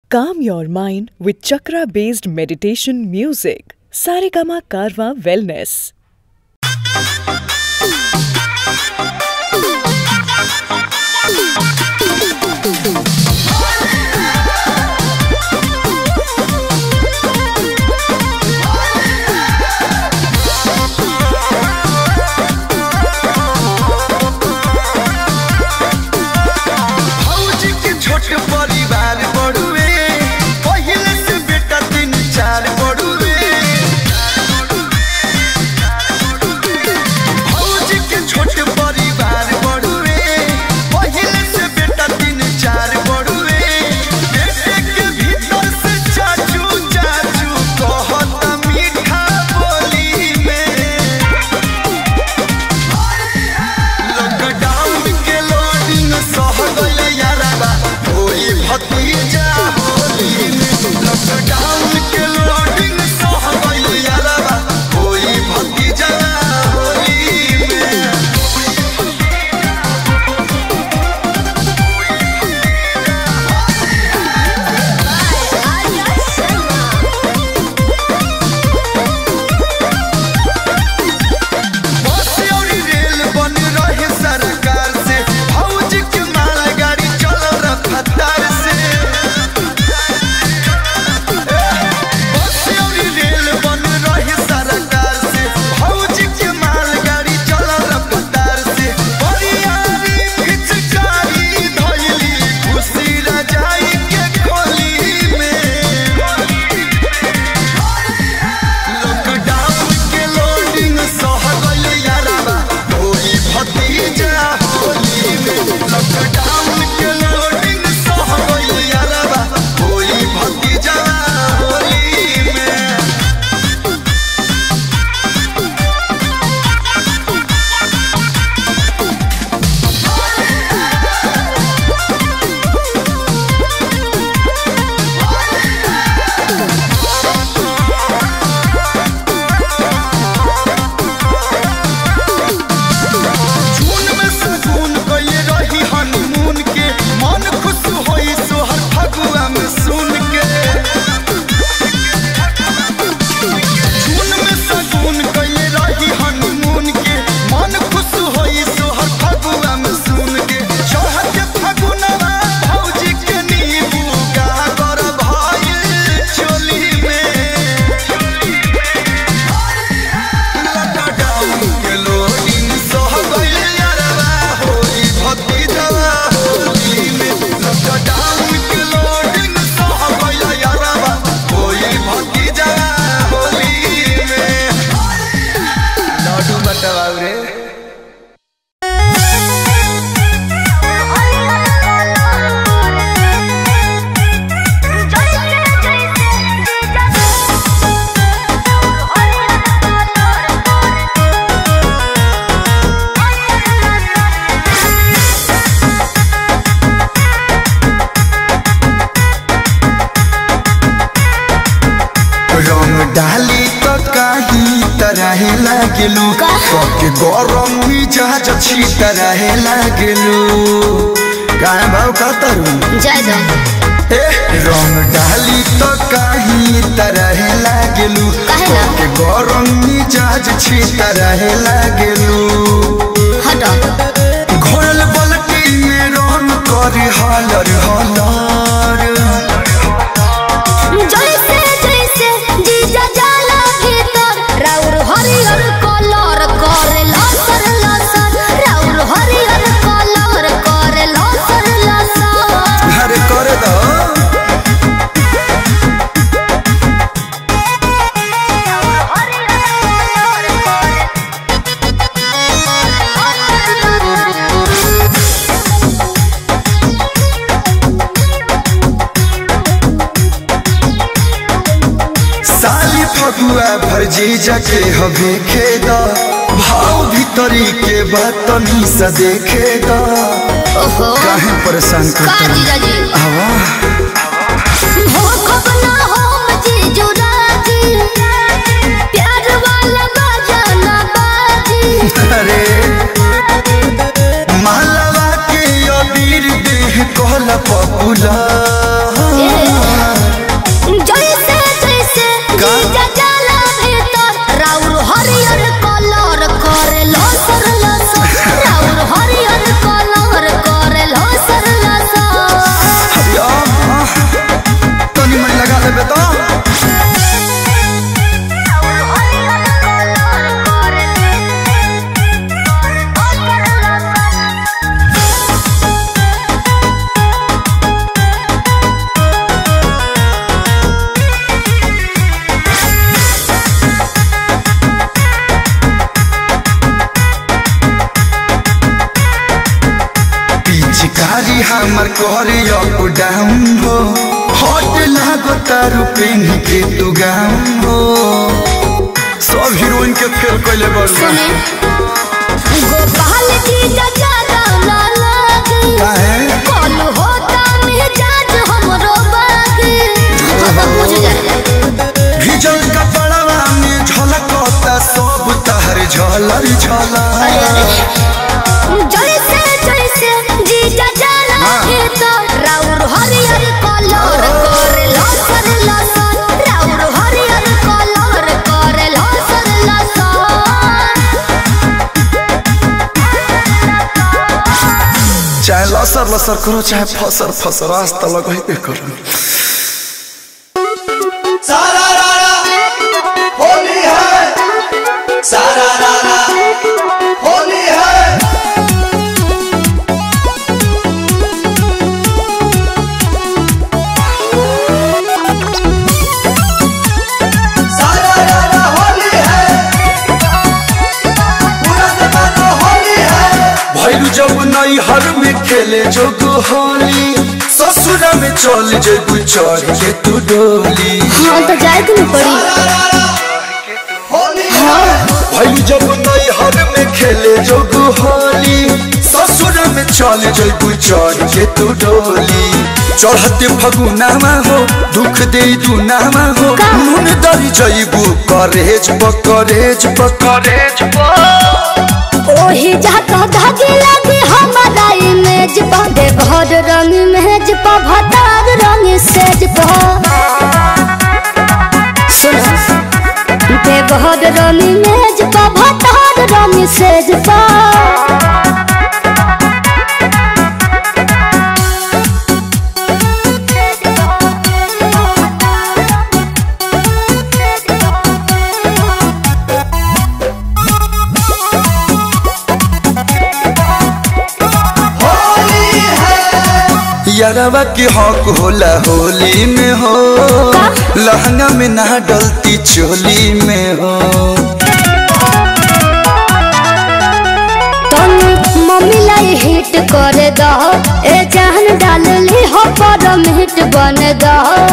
Calm your mind with chakra based meditation music. Saregama Karwa Wellness. भौजी के छोट परिवार बड़ुए पहिले से बेटा तीन चार बड़ुए भौजी के छोट परिवार बड़ुए पहिले से बेटा तीन चार बड़ुए बेटे के भीतर से चाचू चाचू कहता मीठा बोली में लॉकडाउन के लोडिंग सह गइल यारबा होई भतीजा होली में लॉकडाउन के लोडिंग सह गइल यारबा होई भतीजा होली में बस और रेल बन रहे सरकार से फौज के मालगाड़ी चल रफ्तार से बस और रेल बन रहे सरकार से फौज के मालगाड़ी चल रफ्तार से बरियारी पिचकारी धइली खुशी रजाई के खोली में लॉकडाउन के लोडिंग सह गइल यारबा होई भतीजा होली में लॉकडाउन के लोडिंग सह गइल यारबा होई भतीजा होली में जून में सुकून कइले रही हनीमून के मन खुश होई सोहर फगुआ में सुन के जून में सुकून कइले रही हनीमून के मन खुश होई सोहर फगुआ में सुन के चढ़त फगुनवा भौजी के नींबू गागर भइल चोली में लॉकडाउन के लोडिंग सह गइल यारबा होली भतीजवा होली में लॉकडाउन के लोडिंग सह गइल यारबा होली भतीजवा होली में लाडू बटवाऊ रे रंग डाली तो काही तरह लागलू के गरम मिजाज छी तरह लागलू गाय भाव का तरू जय जय ए रंग डाली तो काही तरह लागलू काहे ना? के गरम मिजाज छी तरह लागलू हटो घोरल बलटी में रंग कर हलर हलर जैसे जैसे जीजा जाला भीतर राउर हरियर कलर करे लसर लसर राउर हरियर कलर करे लसर लसर हरे कर दो साली फगुआ भरजी जके हवे खेद भाव भीतरी के बात तनी सा देखे द ओहो काहे परेशान का करता जीजा जी आवा हो खबना हो जीजू राजी प्यार वाला बाजा बाजी अरे मालवा के अबीर देह कहला पपुला करी अप डाउन हो हट लागो तारू पेन के तू गाउन हो सब हीरोइन के फेल कैले बड़ू सुने गोपाल जी जजादा ना लागे काहे कॉल होता मिजाज हमरो बागे खत्म हो जाए भिजल कपड़वा में झलकता सब तहर झलर झलर जैसे जैसे जी जजाला हाँ। के तो राउर हरियर कलर करे लसर लसर राउर हरियर कलर करे लसर लसर चाहे लसर लसर करो चाहे फसर फसर आज तक लगैबे करो सारा रारा होली है सारा रारा होली है सारा रारा होली है पूरा जमाना होली है भैरू जब नई हर में खेले जोग होली ससुर में चल जेबू चढ़ के तू डोली हाँ तो जाए तो नहीं पड़ी सारा रारा होली है भैरू जब नई हर में खेले जोग होली ससुर में चल जेबू चढ़ के तू डोली चढ़ते फगुनामा हो दुख दे दुनामा हो का? नून दरी जैबू करेज पकरेज पकरेज ओही जाता धागे लगे हमारा इमेज पा दे भर रंग मेज पा भतार रंग सेज पा सुनो दे भर रंग मेज पा भतार रंग सेज पा होली है यारवा के हक होला होली में हो लहंगा में ना डलती चोली में हो तन मम्मी लाई हिट कर दो ए जान डाल ली हो परम हिट बन दो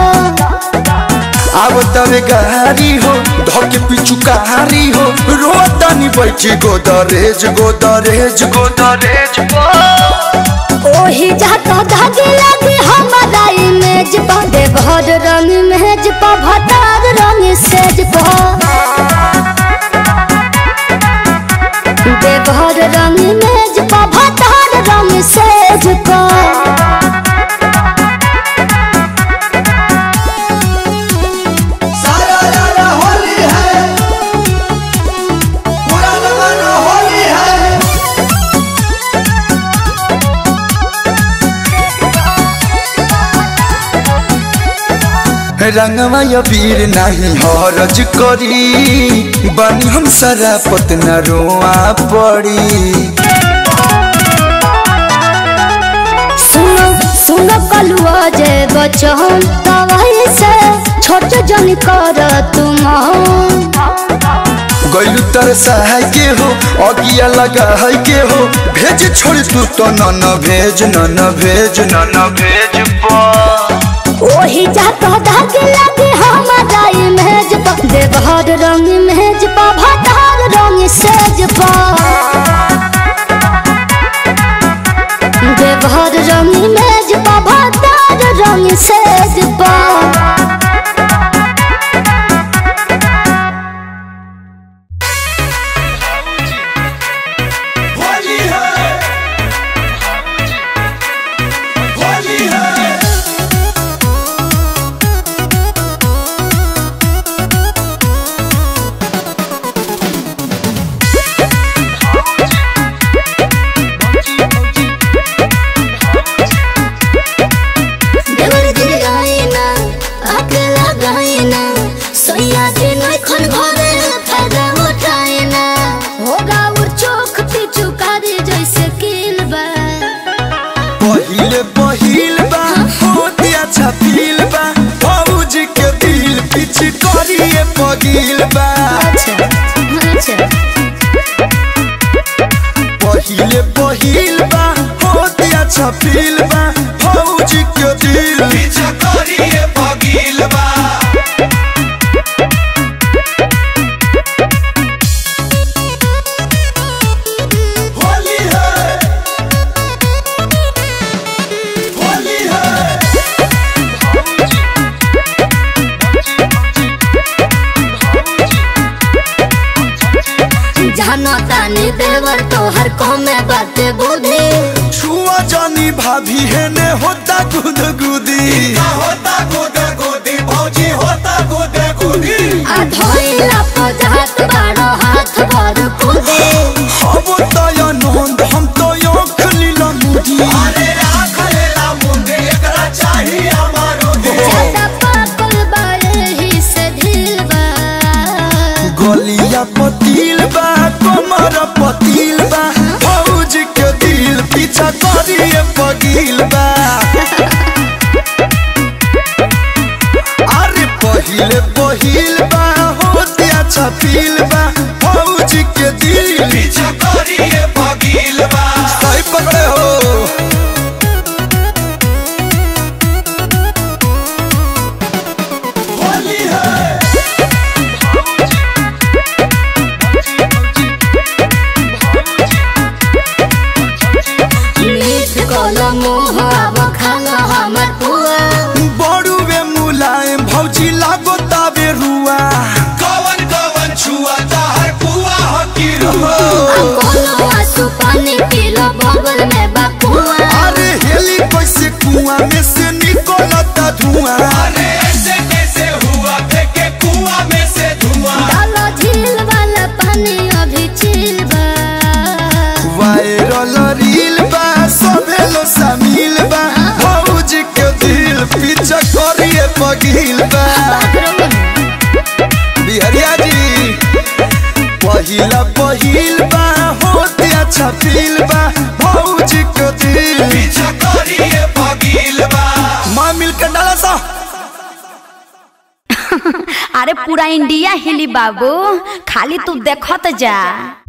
अब तवे गहारी हो धके पिछु कहारी हो रोतानी बैठी गोदरेज गोदरेज गोदरेज ओही जाता धागे लगे हमारा इमेज पा दे भर रंग मेज पा भतार रंग सेज पा दे भर रंग मेज पा भतार रंग सेज पा सारा रारा होली है पूरा जमाना होली है रंगवा या वीर नहीं हरज करी बनी हम सारा पतना रोआ पड़ी सुनो सुनो कलुआ जे बचन तवाई से छोट जन कर तुम गैलू तर सहाय के हो अगिया लगा है के हो भेज छोड़ तू तो न न भेज न न भेज न न भेज पा ओही जाता धागे लगे हमारा इमेज पा देवहर रंग मेज पा भतार रंग सेज पा देवहर रंग मेज पा भतार रंग सेज पा होली है होली है देवर दिल आईना आके लगाईना सोया दिन खन घरे फायदा उठाईना होगा वो चोख पिचु कारी जैसे किल बा पहिले पहिल बा होती अच्छा फील बा फौज के दिल पीछ करिए पगिल बा अच्छा अच्छा पहिले पहिल बा होती अच्छा फील बा दिल पीछा करिए पगील बा होली है होली है जानो तानी देवर तोहर कमे बाते बुद्धि छुआ जानी भाभी है ने होता गुद गुदी का होता गोदे गोदी भौजी होता गोदे गोदी आ धोइला पजात बारो हाथ भर कुदे अब तया नंद हम तो आँख लीला मुदी अरे राख लेला मुंडे एकरा चाहिए हमारो दे ज्यादा पाकल बारे ही से ढील बा गलिया पतील बा कमर पतील बा फौज के दिल पीछा करिए पगील बा अरे पहिले पहिल बा होते अच्छा फील बा फौज के दिल पीछा करिए पगील बा सही पकड़े हो होली है मीठ कोलो मुँह अब खाना हमर पुआ बड़ुए मुलायम भौजी लागो ताबे रुआ कवन कवन छुआ ताहर पुआ हकी रुआ कोनो आंसू पानी पीलो बगल में बकुआ अरे हेली कैसे कुआं में से निकलता धुआं अरे ऐसे कैसे हुआ फेंके कुआं में से धुआं डालो झील वाला पानी अभी चिल बा वायरल रील बा सभे लो शामिल बा भौज के दिल पीछा करिए पगील बा बिहरिया जी पहिला पहिल बा होते अच्छा फील बा भौज के दिल पीछा करिए पगील बा माँ मिल के डाला सा अरे पूरा इंडिया हिली बाबू खाली तू देखत जा